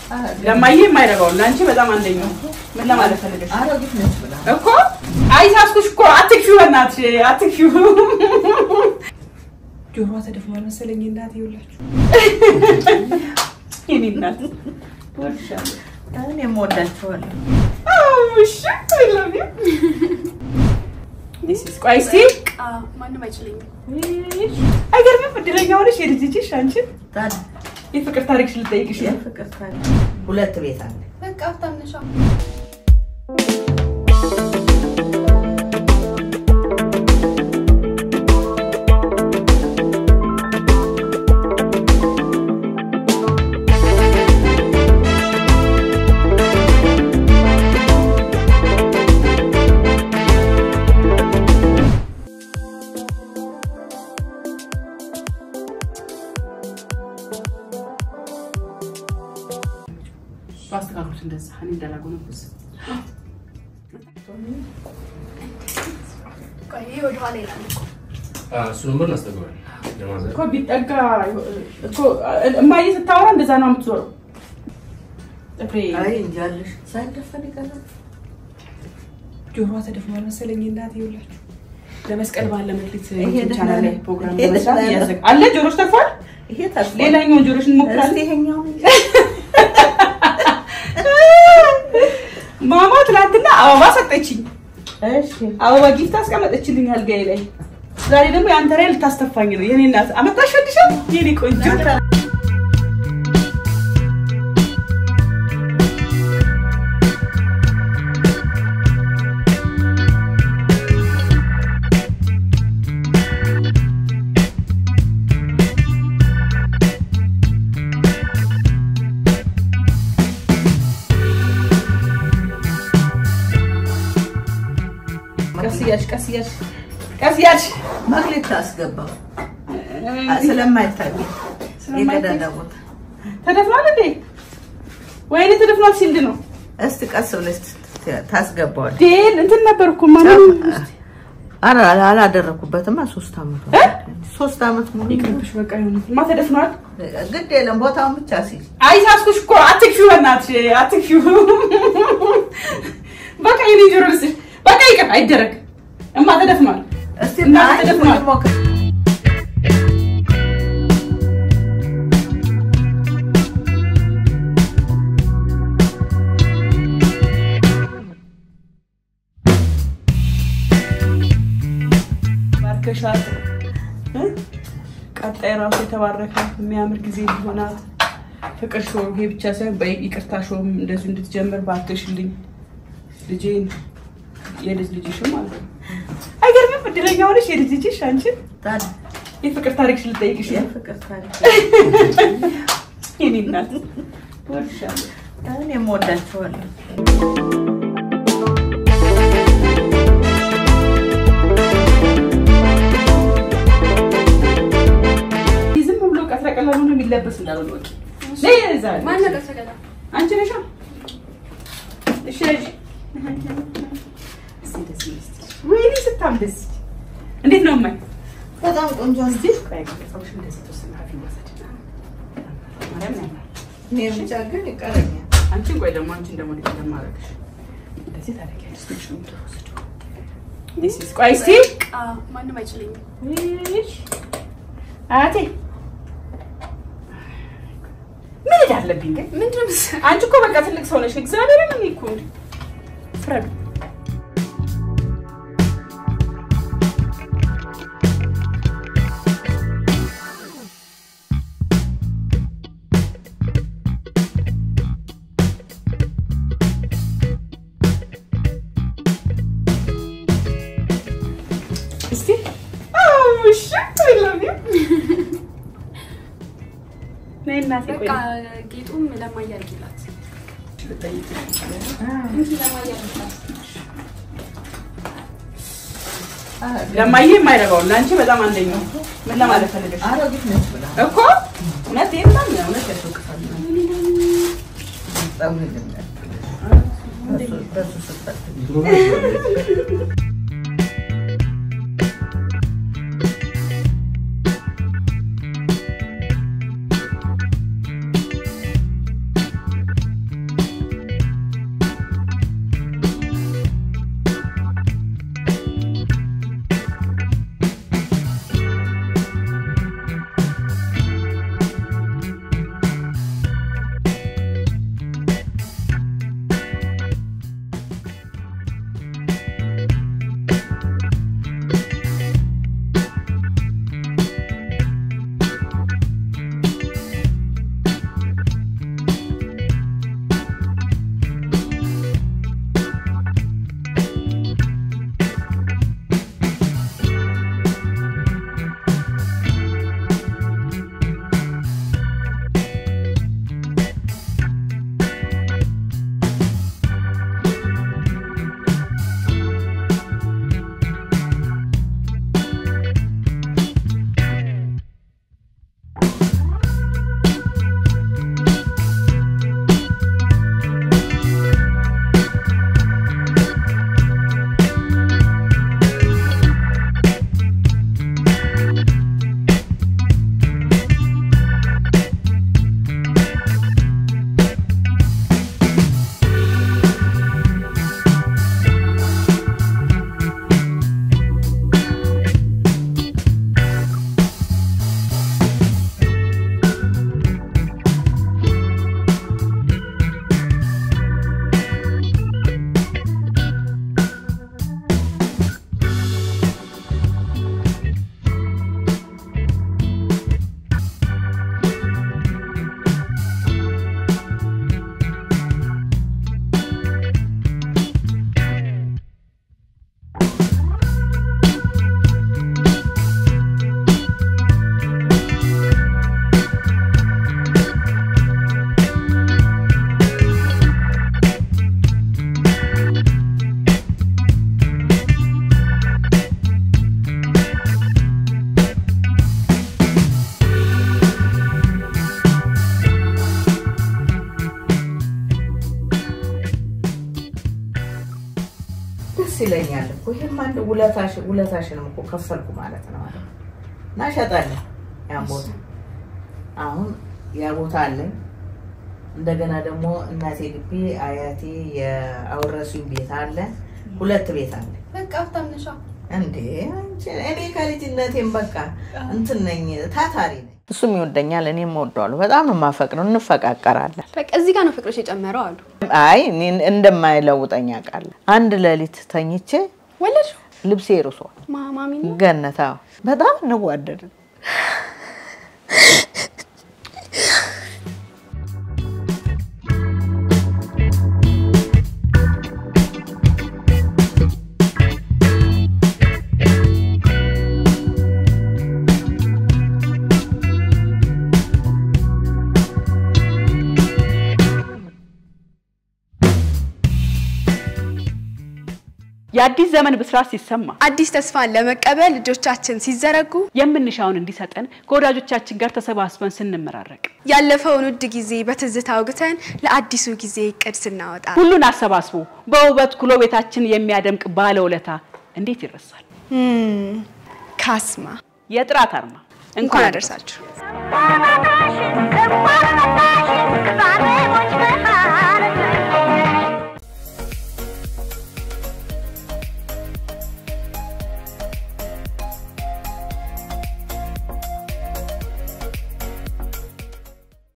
ለማየ የማይረባው ለአንቺ በጣም አንደኛው ምን ለማለት ፈልገሽ አሮጊት ነች ብላ እኮ አይሳስኩሽ እኮ አትክፊው፣ በእናትሽ አትክፊው። ጆሮዋ ተደፍኗል መሰለኝ እናቴ። ይኸውላችሁ የኔ እናት እወድሻለሁ። እኔም እወዳቸዋለሁ። እሺ አይለሚ ቆይ እስኪ ማንም አይችለኝም። አይገርምም? እድለኛ ሆነሽ የልጅ ልጅሽ አንቺን ታዲያ የፍቅር ታሪክሽ ልጠይቅሽ ነው። የፍቅር ታሪክ ሁለት ቤት አለ። በቃ ሀብታም ነሻ። ባስተካክሉት እንደዛ እኔ እንዳላጎነብስ ቆይ ይሄ ወደኋላ ይላል እኮ። እሱ ነበር እናስጠግባል ለማዘር እኮ ቢጠጋ እኮ እማዬ ስታወራ እንደዛ ነው የምትዞረው። ጥፍሬ አይ እንጃልሽ ሳይደፈን ይቀራል። ጆሮዋ ተደፍኗል መሰለኝ እናቴ። ይኸውላችሁ ለመስቀል በዓል ለመክሊት ይሄ ዩቲዩብ ቻናል ላይ ደህና ፕሮግራም ይሄ ለመስራት ደህና እያዘጋ አለ። ጆሮች ተርፏል። ይሄ ተስፋ ሌላኛውን ጆሮች እስቲ እንሞክራለን። ይሄኛው ማማ ትናንትና አበባ ሰጠችኝ። እሺ አበባ ጊፍት አስቀመጠችልኝ አልጋዬ ላይ። ዛሬ ደግሞ የአንተ ላይ ልታስተፋኝ ነው የኔ እናት። አመጣሽ ወድሻል የኔ ቆንጆ። ቀስ እያልሽ ቀስ እያልሽ ቀስ እያልሽ መክሊት ታስገባው ስለማይታይ የቀዳዳ ቦታ ተደፍኗል እንዴ? ወይኔ ተደፍኗል ሲልድ ነው እስቲ ቀስ ብለሽ ታስገባዋል። ዴል እንትን ነበር እኮ ማንም ኧረ አላደረኩበትማ ሶስት አመት እ? ሶስት አመት ሙሉ ይቅርብሽ በቃ ይሁን። ማ ተደፍኗል። ግድ የለም ቦታውን ብቻ ሲል አይሳስኩሽ እኮ አትክፊው፣ በእናትሽ አትክፊው። በቃ የኔ ጆሮ ልስሽ በቃ ይቅር፣ አይደረግ። እማ ተደፍኗል። እስቲ እና አይ ተደፍኗል። ሞክር። ባርከሻት እ? ቀጣይ ራሱ የተባረከ የሚያምር ጊዜ እንዲሆናት ፍቅር ሾው ይሄ ብቻ ሳይሆን በይቅርታ ሾውም እንደዚሁ እንድትጀምር ባርከሽልኝ ልጄን የልጅ ልጅሽም ማለት ነው። አይገርምም? እድለኛ ሆነሽ የልጅ ልጅሽ አንቺን ታዲያ የፍቅር ታሪክሽ ልጠይቅሽ ነው። የፍቅር ታሪክ የኔ እናት እወድሻለሁ። እኔም እወዳቸዋለሁ። ዝም ብሎ ቀጥረ ቀላሉ ነው የሚለበስ እንዳልሆነ ወቂ ነይ እዛ ማን ነገር ተገላ አንቺ ነሻ። እሺ ልጅ እስኪ ደስ ይበልሽ። ወይኔ ስታም ደስ እንዴት ነው እማይ? በጣም ቆንጆ ነው። እዚህ ቆይ ፀጉርሽ እንደዚህ ተወሰነ ሀፊ ማሳጅ ማርያም ያምራል። እኔ ብቻ ግን ይቀረኛል። አንቺን ቆይ ደግሞ አንቺን ደግሞ እንዴት እንደማደርግሽ እንደዚህ ታደርጊያለሽ። ትንሽ ነው የምትወስጂው። This is- ቆይ እስኪ በቃ ማንም አይችለኝም። እሺ አያቴ ምን ዕዳ አለብኝ ግን ምንድን ነው የምትሰ- አንቺ እኮ በቃ ትልቅ ሰው ነሽ። እግዚአብሔርን እኔ እኮ እንደ ፍረዱ። እስቲ አዎ፣ እሺ አይለሚ ነይ እናቴ ቆይ በቃ ጌጡም ለማያ አድርጊላት። ልጠይቅሽ። እንኪ ለማያ አድርጊላት። ለማየ የማይረባው ለአንቺ በጣም አንደኛው ምን ለማለት ፈልገሽ አሮጊት ነች ብላ እኮ እውነት ይሄማ እውነት ያስወቅሳል። በጣም ይገኛል። በሱ- በሱ ስትፈትል ይለኛል እኮ ይሄማ እንደ ውለታሽ ውለታሽንም እኮ ከፈልኩ ማለት ነው አለ እና ሸጠልን ያን ቦታ። አሁን ያ ቦታ አለኝ። እንደገና ደግሞ እናቴ ግቢ አያቴ የአውረሱኝ ቤት አለ። ሁለት ቤት አለ። በቃ ሀብታም ነሻ። እንዴ አንቺ እኔ ከልጅነቴም በቃ እንትን ነኝ፣ ታታሪ ነኝ። እሱም ይወደኛል፣ እኔም እወደዋለሁ። በጣም ነው የማፈቅረው፣ እንፈቃቀራለን። በቃ እዚህ ጋር ነው ፍቅሮች የጨመረው አሉ። አይ እኔን እንደማይለውጠኝ አውቃለሁ። አንድ ሌሊት ተኝቼ ወለድሽ ልብሴ ርሷል። ማማሚ ገነት አዎ፣ በጣም እንዋደድን። የአዲስ ዘመን ብስራት ሲሰማ አዲስ ተስፋን ለመቀበል ልጆቻችን ሲዘረጉ የምንሻውን እንዲሰጠን ከወዳጆቻችን ጋር ተሰባስበን ስንመራረቅ ያለፈውን ውድ ጊዜ በትዝታ አውግተን ለአዲሱ ጊዜ እቅድ ስናወጣ ሁሉን አሰባስቦ በውበት ኩሎ ቤታችን የሚያደምቅ ባለውለታ እንዴት ይረሳል? እም፣ ካስማ የጥራት አርማ እንኳን አደረሳችሁ። Thank you.